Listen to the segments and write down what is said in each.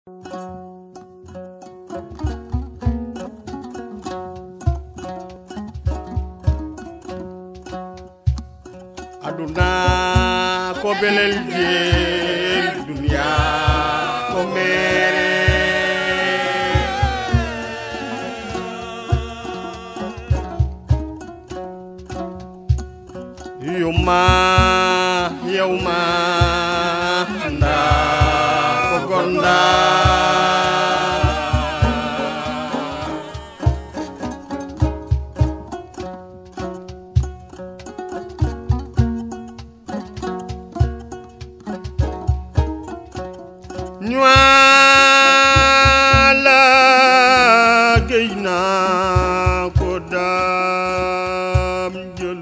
aduna ko belel jeel duniya ko mere yuma yawma anda ko gonda ñuala géy naa ko daam jël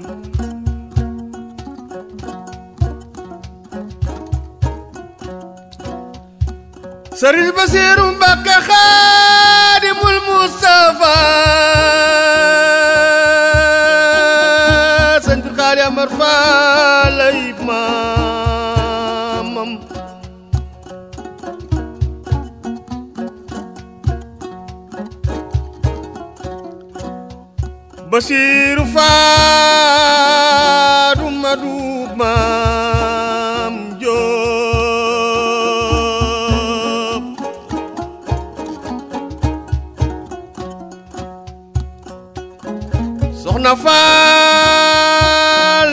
sëriñ Basiiru Mbàkke Xaadimul Mustafa sëñ bi Xaadi Amar Faal ay maamam Basiiru Faadu Madu Maam Jóob Soxna Faal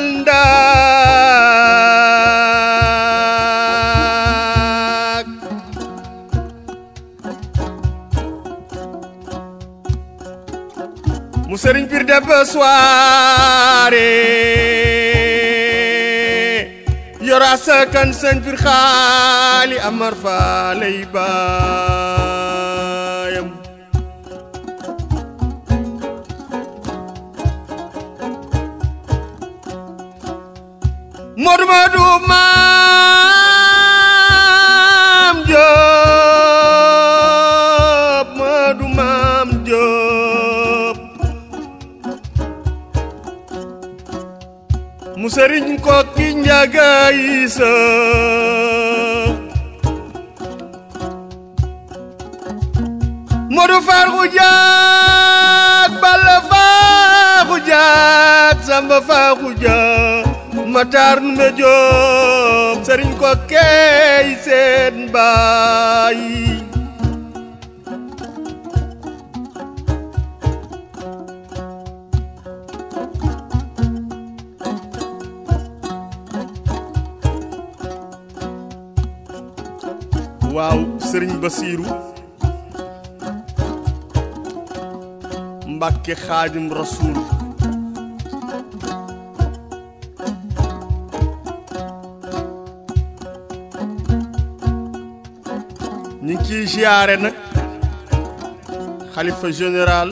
Ndaak mu sëriñ pir de ba soirée yora sakan sëñ pir xaali amar fa lay baayam Modou Modou maam Diop Modou maam Diop mu sëriñ ko ki njaga isa Modou far xujaak Balla faa xujaak Samba faa xujaak Matar Ndumbe Jóob sëriñ ko key seen baay waaw sëriñ Basiiru Mbàkke Xaadim Rasuul ñu ngi ciy siyaare nag xalifa général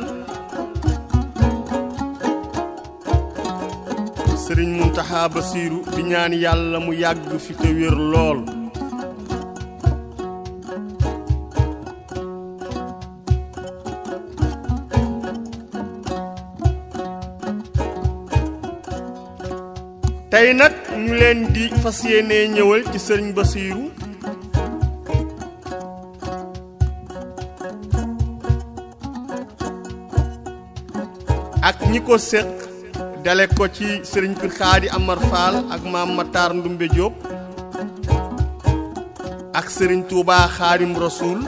sëriñ Muntaxa Basiiru di ñaan yàlla mu yàgg fi te wér lool tey nag ñu leen di fas yéene ñëwal ci sëriñ Basiiru ak ñi ko séq dale ko ci sëriñ Pir Xaadi Amar Fall ak maam Matar Ndumbe Jóob ak sëriñ Tuubaa Xaadim Rasuul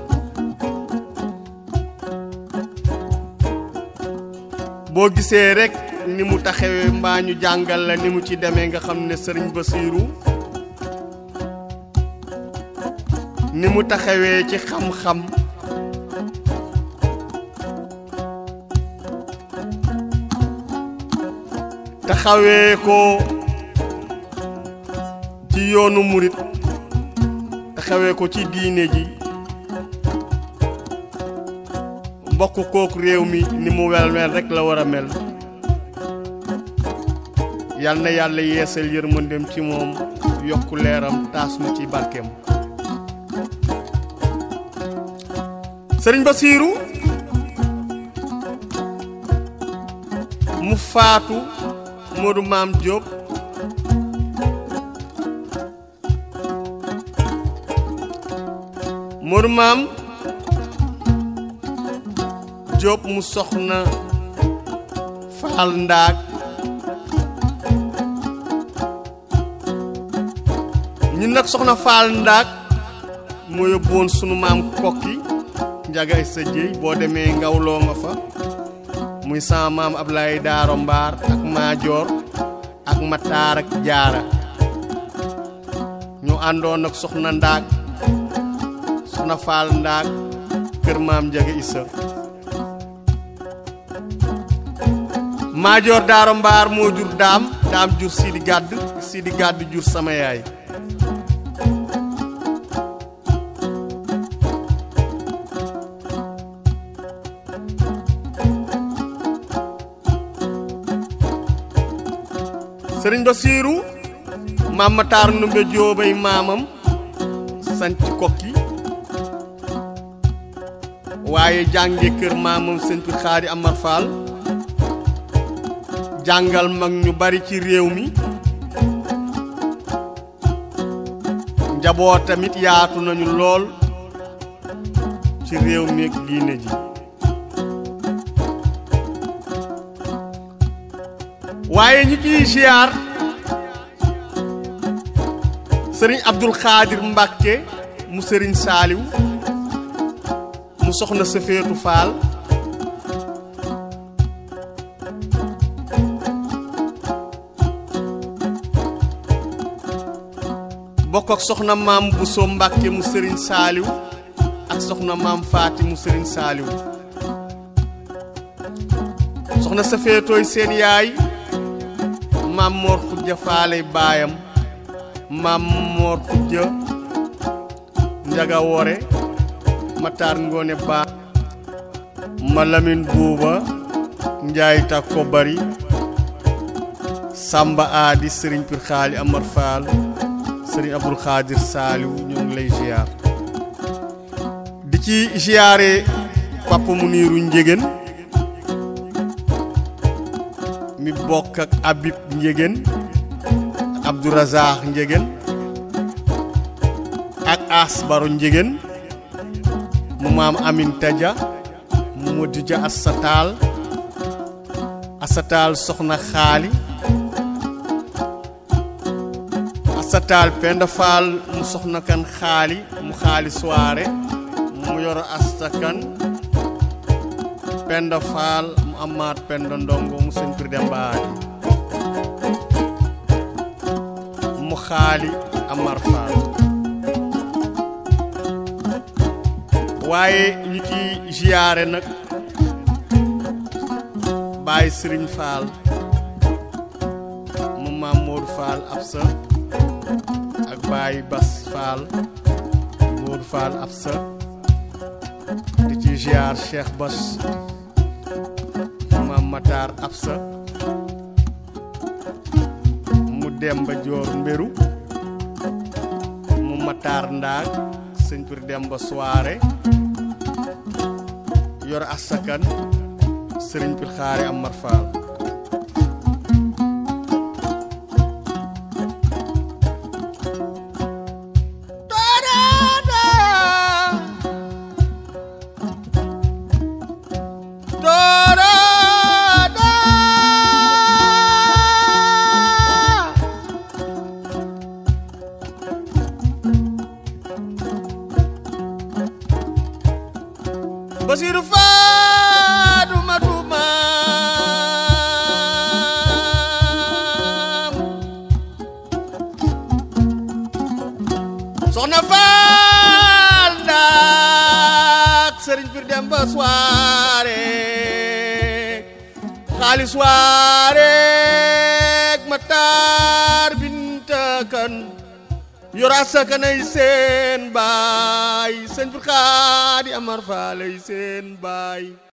boo gisee rekk ni mu taxawee mbaa ñu jàngal la ni mu ci demee nga xam ne sëriñ Basiiru ni mu taxawee ci xam-xam taxawee ko ci yoonu murit taxawee ko ci diine ji mbokk kooku réew mi ni mu wel mel rekk la war a mel yal na yàlla yeesal yërmandem ci moom yokku leeram taas nu ci barkeem sëriñ Basiiru mu faatu Modou Maam Diop Modou Maam Jóob mu soxna Faal Ndaak ñun nag soxna Faal Ndaak moo yóbbuwoon sunu maam kokki njaga sa jéy boo demee ngawloo nga fa muy sama maam Ablaye Daaro Mbaar ak Maajoor ak Mataar ak Jaara ñu àndoon ak soxna Ndaak soxna Faal Ndaak kër maam njaga Issa Maajoor Daaro Mbaar moo jur daam daam jur Sidi Gàdd Sidi Gàdd jur sama yaay sëriñ Basiiru maam Mataar Ndumbe Jóobay maamam sanc kokki waaye jànge kër maamam sëñ Pir Xaadi Amar Fall jàngal mag ñu bari ci réew mi njaboot tamit yaatu nañu lool ci réew mi ak diine ji waaye ñi ciy ziar sëriñ Abdul Xaadir Mbàkke mu sëriñ Saaliw mu soxna Sëfeetu Faal bokk ak soxna maam Buso Mbàkke mu sëriñ Saaliw ak soxna maam Faati mu sëriñ Saaliw soxna Sëfeetooy seen yaay maam moor xujja faaley baayam maam moor xujja njaga wore mataar ngoone baa ma lamin buuba njaay takko bari samba aadi sëriñ pir xaali amar faal sëriñ abdul xaadir saaliw ñoo ngi lay ziar di ci ziare papa mu niiru njégéen mi bokk ak Habib Njegen ak Abdourazaq Njegen ak Asbaro Njegen mu maam Amin Taja mu Modou Dia Assatal Assatal soxna xaali Assatal Penda Fall mu soxna kan xaali mu xaali soirée mu yoro astakan Penda Fall mu amaat Penda Ndongo mu sëñ Pir Dembaadi mu xaali Amar Fall waaye ñu ci ziyaare nag Baye Sëriñ Fall mu maam Modou Fall Absa ak Baye Bas Fall Modou Fall Absa di ci ziar Cheikh Bas maam Matar Absa mu Demba Joor Mbéru mu Matar Ndaag sëñ Pir Demba Soare yor asakan sëriñ Pir Xaari Amar Fall Basiru Faadu Madu Maam Soxna Faal Ndaak Sëriñ Pir Demba soirée xaali soirée Matar Binta Kan yora sakanay seen baay sëñ Pir Xaadi Amar Faalay seen baay